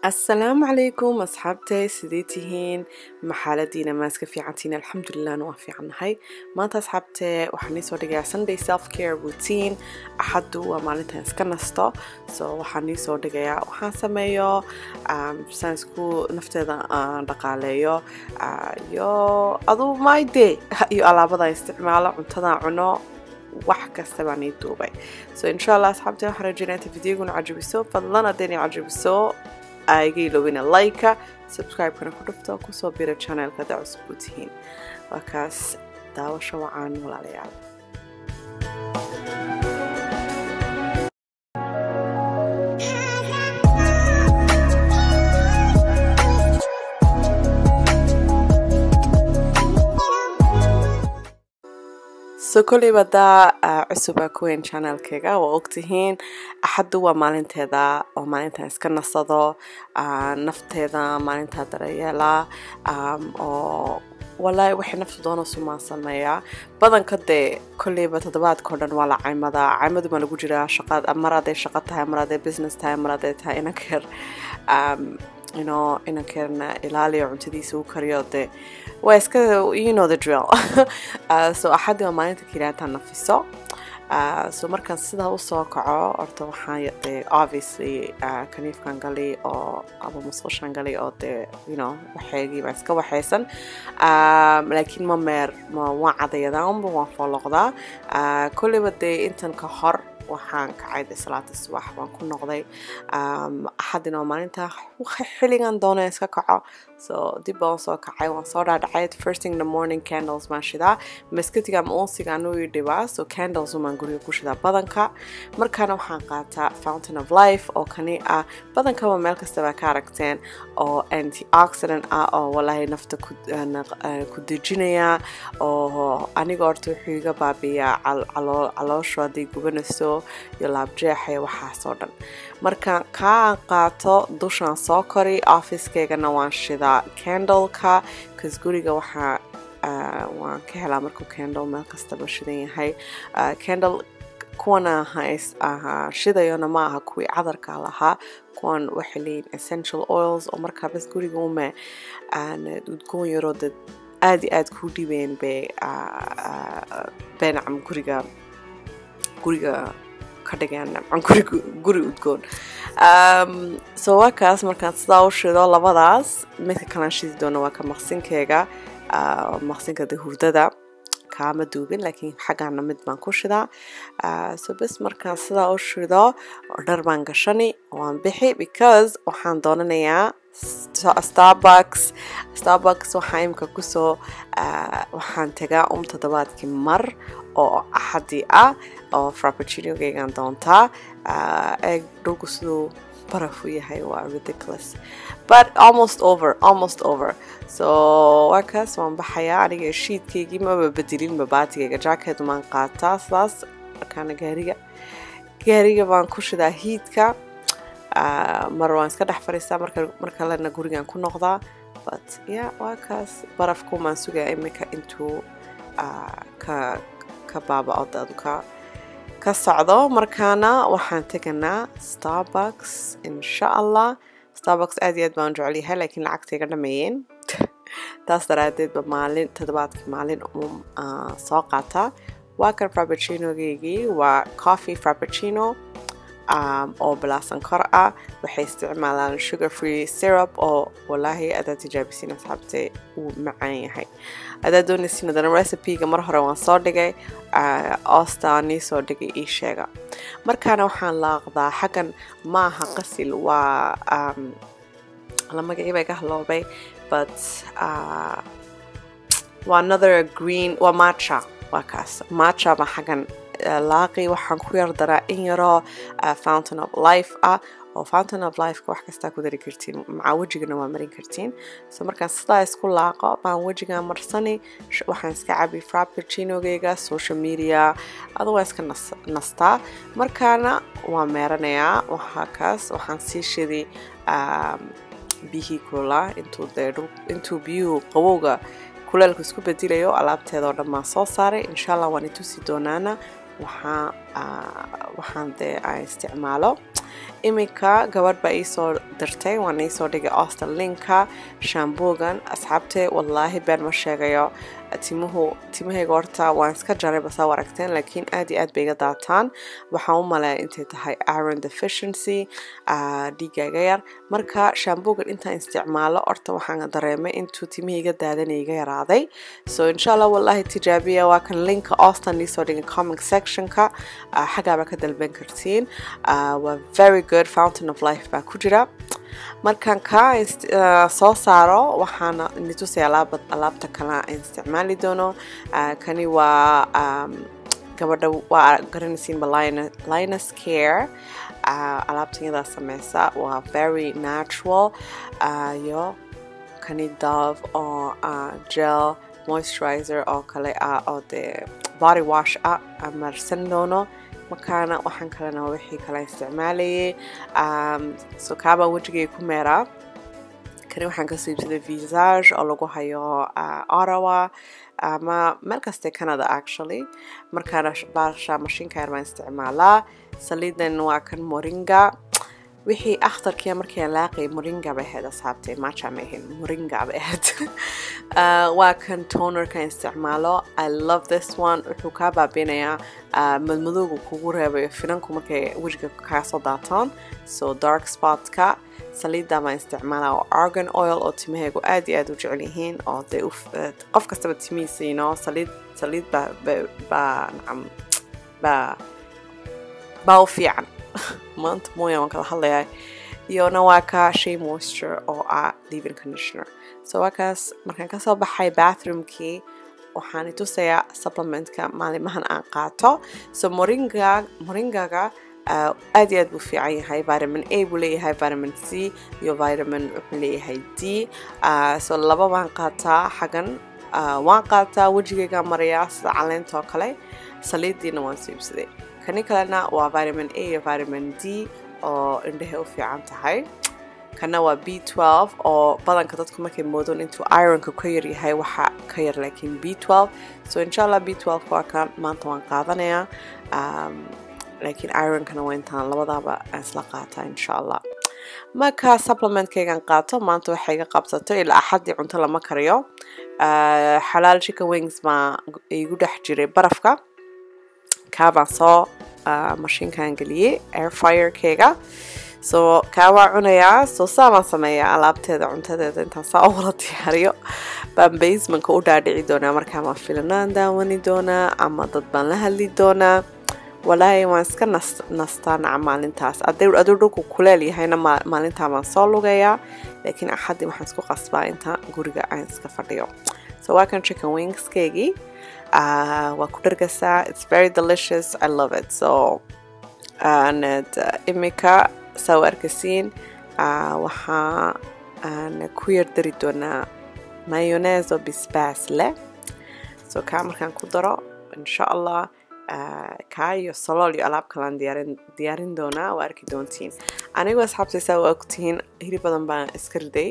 asalaamu calaykum asxaabtay sidee tihiin maxaaladiina maaska fiicantiin alxamdulilahna waa fiicannahay maanta asxaabtee waxaan iisoo dhigayaa sunday self care routine axaddu waa maalintan iska nasto so waxaan iisoo dhigayaa waxaan sameeyo saan isku nafteeda aan dhaqaaleeyo iyo aduu my day iyo alaabadaan isticmaalo cuntadan cuno wax kasta baan ii duubay so insha allah asxaabtee waxaan rajeynaya inta videoguna cajabiso fadlan haddayna cajabiso iga ilowina like subscribe-kana ku dhufto kusoo bira channelka haddaa cusub u tihiin waa kaas daawasho wacaan walaalayaal so kolleyba haddaa cusuba kuweyn channelkayga waa ogtihiin axaddu waa maalinteeda oo maalintan iska nasado nafteeda maalintaa darayeela oo walaahi waxay naftu doona sumaan sameeyaa badanka dee kolleyba toddobaadka o dhan waa la caymadaa caymadu baa lagu jiraa shaqad mar hadday shaqo tahay mar hadday business tahay mar hadday tahay inankeer you know inankeerna ilaaliyo cuntadiisa u kariyo dee waa iska you know the drill uh, so axaddi waa maalinta keliyaata nafiso uh, so markaan sidaa usoo kaco horta waxaan dee obviously uh, kaniifkan gali oo ama musqushan gali oo dee you know waxeygii baa iska waxaysan um, laakiin ma meer ma waan cadayadaa unba waan fooloqdaa uh, kolleyba dee intan ka hor waxaan kacay de salaata subax baan ku noqday axadina waa maalinta xilligan doona iska kaco so dib baan soo kacay waan soo dhaadhacay first thing the morning candles baan shidaa maskatiga ama unsiga anuu ii dhibaa so candles umaan guriga ku shidaa badanka markaana waxaan qaataa fountain of life oo kani ah badankaba meel kastaba ka aragteen oo antioxidant ah oo walaahi nafta ku dejinaya oo aniga horta wuxuu iga baabiyaa calooshu hadday gubanayso iyo laabjeexa iyo waxaasoo dhan marka kaa qaato dushaan soo kori officekeygana waan shidaa candleka bcause guriga waxaa waan ka helaa markuu candle meel kastaba shidan yahay candle kuwana shidayona ma aha kuwii cadarka lahaa kuwan waxay leeyihin essential oils oo markaa bas guriga ume udgoon yaroo dad aada iyo aada kuu dhibeen bay beenacam guriga guriga ka dhigeen guri udgoon so waa kaas markaan sidaa u shido labadaas midka kalaan shidi doono waa ka maqsinkeyga maqsinka de hurdada kaama duubin laakiin xaggaana mid baan ku shidaa so bes markaan sidaa u shido dhar baan gashani waan bixi because waxaan doonanayaa starbucks starbucks waxaa imika kusoo waxaan tagaa um toddobaadkii mar oo axadii ah oo frappuccino-geygan doontaa eeg dhulku siduu baraf u yahay waa ridiculous but almost over almost over so waa kaas waan baxayaa aniga shiidkaygii maba bedelin babaatigayga jacketu maan qaataa sidaas markaana gaariga gaariga baan ku shidaa hiidka mar waan iska dhex fadhiistaa mar kalena gurigan ku noqdaa but ya waa kaas barafkumaan sugaa imika intuu ka ka baaba-o dadu ka ka socdo markaana waxaan teganaa starbucks insha allah starbucks aad iyo aad baan jecelyahay laakiin lacagtayga dhameeyeen taas daraadeedba maalin toddobaadkii maalin um soo qaataa waa kan frappuccino-geygii waa coffee frappuccino oo bilaasan kor ah waxay isticmaalaan sugar free syrup oo walaahi adaa tijaabisiin asxaabtee uu macaan yahay adaa doonaysiin adana recipe-ga mar hore waan soo dhigay oostaa nii soo dhigay ii sheega markaana waxaan laaqdaa xaggan maaha qasil waa la magacii bay ka haloobay but waa another green waa matcha waa kaas matcha baa xaggan laaqi waxaan ku yar daraa in yaroo fountain of life ah oo fountain of lifeka wax kastaa ku dari kartiin macaa wejigana waa marin kartiin so markaan sidaa isku laaqo baan wejigaa marsani waxaan iska cabi frappuccino-geyga social media adu waa iska nastaa markaana waa meeranayaa waxaa kaas waxaan sii shidi biyihii kulaa intuu dee intuu biyuhu qabowga kuleelka isku bedilayo alaabteeda oo dhan baan soo saaray insha allah waan itusi doonaana waxaa waxaan dee aan isticmaalo iminka gabadh baa iisoo dirtay waan iisoo dhigay austin linka shambugan asxaabtee wallaahi been ma sheegayo timuhu timahayga horta waan iska jaray basaa aragteen laakiin aad iyo aad bay iga daataan waxaan u maleeya intay tahay iron deficiency dhiigayga yar marka shambugan intaan isticmaalo horta waxaan dareemay intuu timihii iga daadanay iga yaraaday so insha allah wallaahi tijaabiya waa kan linka austin iisoo dhigay comment sectionka xaggaaba ka dalban kartiin waa very good fountain of life baa ku jira markaan ka soo saaro waxaana nitusay alaabta kale aan isticmaali doono kani waa gabadha waa garanaysiinba linus care alaabtan yadaa sameysa waa very natural iyo kani dove oo gel moisturizer oo kale ah oo dee body wash ah marsan doono markaana waxaan kalena wixii kale isticmaalayay so kaabaa wejigay ku meeraa kani waxaan kasoo iibsaday visage oo lagu hayo ottawa ama meel kaste canada actually markaana baasha mashiinka yar baan isticmaalaa saliidan waa kan moringa wixii akhtarkiya markii aan laaqay moringa bay ahayd asxaabtay macha ma ahayn moringa bay ahayd waa kan tonerka isticmaalo i love this one wuxuu kaa baabinayaa madmadowga kugu reebayo finanku markay wejiga kaa soo daataan so dark spotka saliidda baan isticmaalaa oo argan oil oo timahaygu aad iyo aad u jecel yihiin oo dee qof kastaba timihiisa ino saliid saliid baa baa nacam baa baa u fiican maanta mooya waan kala hadlayaa iyona waa ka shay moisture oo ah leaving conditioner so waa kaas markaan kasoo baxay bathroomkii waxaan itusayaa supplementka maalimahan aan qaato so moringa moringaga aad iyo aad buu fiican yahay vitamin a buu leeyahay vitamin c iyo vitamin wuxuu leeyahay d so laba waan qaataa xagan waan qaataa wejigayga marayaa sida caleenta oo kale saliidiina waan soo iibsaday kani kalena waa vitamin a iyo vitamin d oo indhahay u fiican tahay kana waa b twelve oo badanka dadku markay moodoon intuu ironka ka yar yahay waxa ka yar laakiin b twelve so insha allah b twelve waa kan maanta waan qaadanayaa laakiin ironkana waa intaan labadaaba aan isla qaataa insha allah marka supplementkaygan qaato maanta waxay iga qabsato ilaa axaddii cunto lama kariyo xalaal chicken wings baa igu dhex jiray barafka kaabaan soo mashiinkan geliyey airfirekeyga so kaa waa cunayaa soo saabaan sameeyaa alaabteeda cuntadeeda intaan saa u wala diyaariyo baan basemanka u dhaadhici doonaa markaa ma filanaan daawani doonaa ama dad baan la hadli doonaa walaahi waan iska nastaa naca maalintaas aduu dhulku kuleel yahayna maalintaa baan soo lugayaa laakiin axaddii waxaan isku qasbaa inta guriga aan iska fadhiyo so waa kan chicken wingskeygii waa ku dhargasaa it's very delicious i love it so and imika saa u arkasiin waxaa aan ku yar dari doonaa mayonees oo bisbaas leh so kaa markaan ku daro insha allah kaa iyo salool iyo alaab kalaan diyaarin doonaa waa arki doontiin anigoo asxaabtaysaa waa ogtihiin hilib badan baan iska riday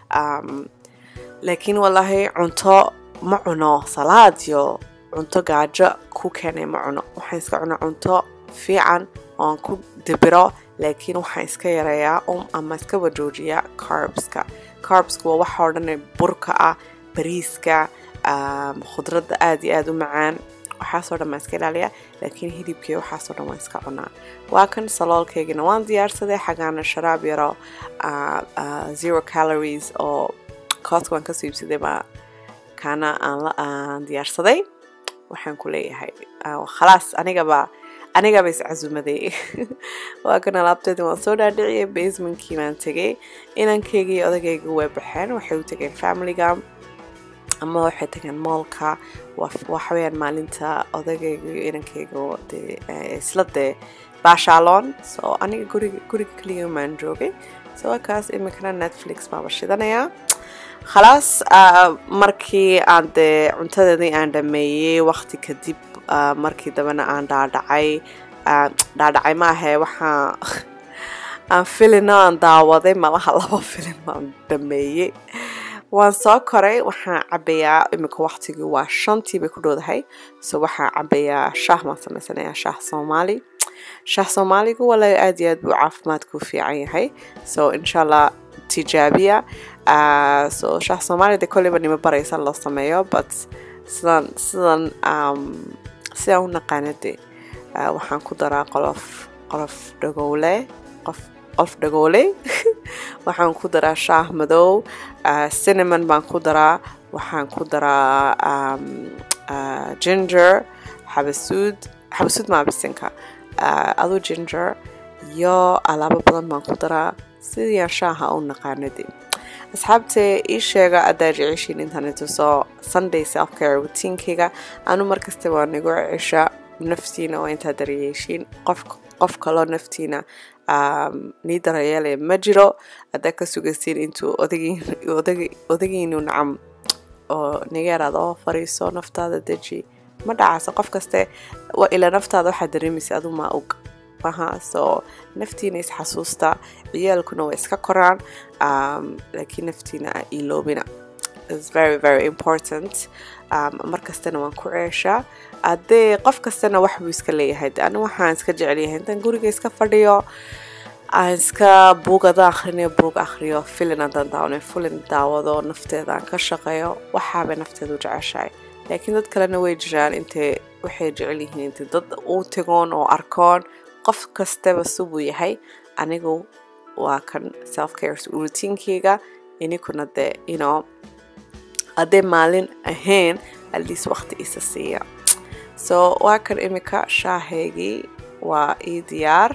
laakiin wallaahi cunto ma cuno salaad iyo cunto gaajo ku keenay ma cuno waxaan iska cuno cunto fiican oon ku dibiro laakiin waxaan iska yareeyaa um ama iska wajoojiyaa carbska carbska waa waxa oo dhan burka ah bariiska khudradda aada iyo aada u macaan waxaasoo dhan waan iska ilaaliyaa laakiin hilibkii waxaasoo dhan waan iska cunaa waa kan saloolkaygina waan diyaarsaday xagaana sharaab yaro zero calories oo kooska waan kasoo iibsaday baa kaana aan diyaarsaday waxaan ku leeyahay khalaas anigaba anigaba iscasumaday waa kan alaabteeda waan soo dhaadhiciyay basementkii baan tegay inankaygii odagayga way baxeen waxay u tegeen familiga ama waxay tageen moolka waxaweyaan maalinta odagayga iyo inankayga de isla dee baashaaloon so aniga guriga guriga keliya maan joogay so wakaas iminkana netflix baaba shidanayaa khalaas markii aan dee cuntadeedii aan dhameeyey waqti kadib markii dambena aan dhaadhacay dhaadhacay maahe waxaa aan filina aan daawaday malaha laba filin baan dhameeyey waan soo koray waxaan cabayaa iminka waqtigii waa shantii bay ku dhowdahay so waxaan cabayaa shaah baan samaysanayaa shaah soomaali shaah soomaaligu walahi aad iyo aad buu caafimaadku fiican yahay so insha allah tijaabiya so shaah soomaaliya de kolleyba nima baraysa loo sameeyo but sidan sidan sidaan u naqaanade waxaan ku daraa qolof qolof dhagowle qof qof dhagooley waxaan ku daraa shaah madow cinnamon baan ku daraa waxaan ku daraa ginger xabasuud xabasuud maabisinka aduu ginger iyo alaabo badan baan ku daraa sidiyaan shaaha u naqaanadi asxaabtee ii sheega adaa jeceshiin intaan ituso sunday self care routiinkayga anu markasta waa nigu cesha naftiina oo intaa daryeeshiin qof qof kaloo naftiina nii darayeelaya ma jiro haddaa ka sugaysiin intuu odagiinu nacam oo niga yaraada oo fariiso naftaada deji ma dhacayso qof kaste ilaa naftaada waxaa dareemaysa adu maa og maha soo naftiina isxasuusta ciyaalkuna way iska koraan laakiin naftiina iloobina is very very important mar kastana waan ku ceeshaa haddee qof kastana wax buu iska leeyahay de ani waxaan iska jecelyahay intaan guriga iska fadhiyo aan iska buugada akhrinayo buug akhriyo filin haddaan daawanayo filin daawado nafteeda aan ka shaqeeyo waxaabay nafteeda u jeceshahay laakiin dad kalena way jiraan intay waxay jecel yihiin intay dad u tagoon oo arkoon qof kastaba subuu yahay anigu waa kan self care routiinkeyga ininkuna dee ino haddee maalin ahayn aliis waqti isa siiya so waa kan imika shaahaygii waa ii diyaar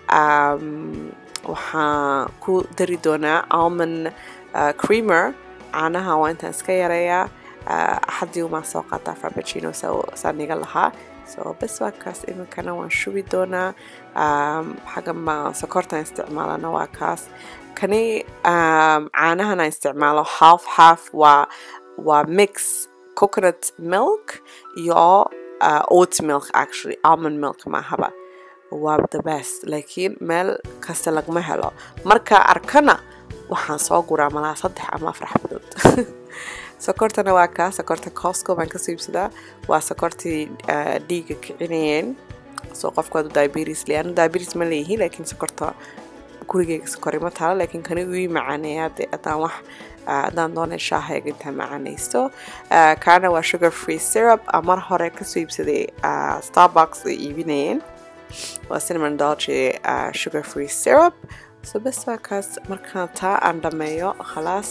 waxaan ku dari doonaa almond creamer caanaha waa intaan iska yareeyaa axadii umaan soo qaataa farbacino saa niga lahaa so bes waa kaas iminkana waan shubi doonaa xagga ma sokortaan isticmaalana waa kaas kani caanahana isticmaalo half half waa waa mix coconut milk iyo oat milk actually almond milk maahaba waa the best laakiin meel kasta lagma helo markaa arkana waxaan soo guraa malaa saddex ama afar xabadood sokortana waa kaa sokorta cosco baan kasoo iibsadaa waa sokortii dhiiga kicinayeen soo qofku adu diabetes le anu diabetes ma leeyihi laakiin sokorta gurigeyga sokori ma taalo laakiin kani ii macaaneeyaa de haddaan wax haddaan doonay shaahayga intaan macaanaysto kaana waa sugar free syrup mar hore kasoo iibsaday starbucks ay iibinayeen waa cinnamon dolce sugar free syrup so bes waa kaas markaan taa aan dhameeyo khalaas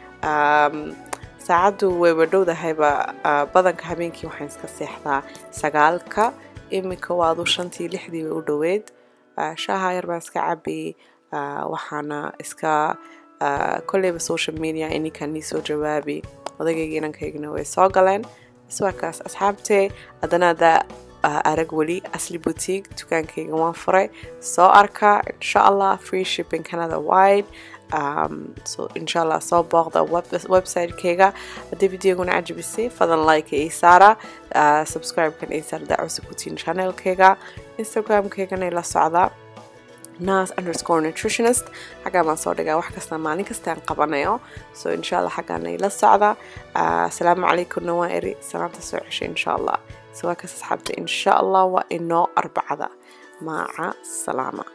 saacaddu wayba dhowdahayba badanka habeenkii waxaan iska seexdaa sagaalka iminka waadu shantii lixdii bay u dhoweyd shaaha yar baan iska cabiyey waxaana iska kolleyba social media ininkaan nii soo jawaabi odagayga inankaygana way soo galeen iswaakaas asxaabtee haddana haddaa arag weli asli boutique dukaankayga waan furay soo arka insha allah free shipping canada wide um, so insha allah soo booqda website-kayga haddii videoguna cajabisay fadan like ii saara uh, subscribe-kan ii saara daa cusub kutiin channelkayga instagram-kaygana ila socda nas underscore nutritionist xaggaa baan soo dhigaa wax kasta maalin kastaan qabanayo so insha allah xaggaana ila socda asalaamu calaykumna waa eri salaanta soo ceshay insha allah so waa kas asxaabta insha allah waa inoo arbacada maaca salaama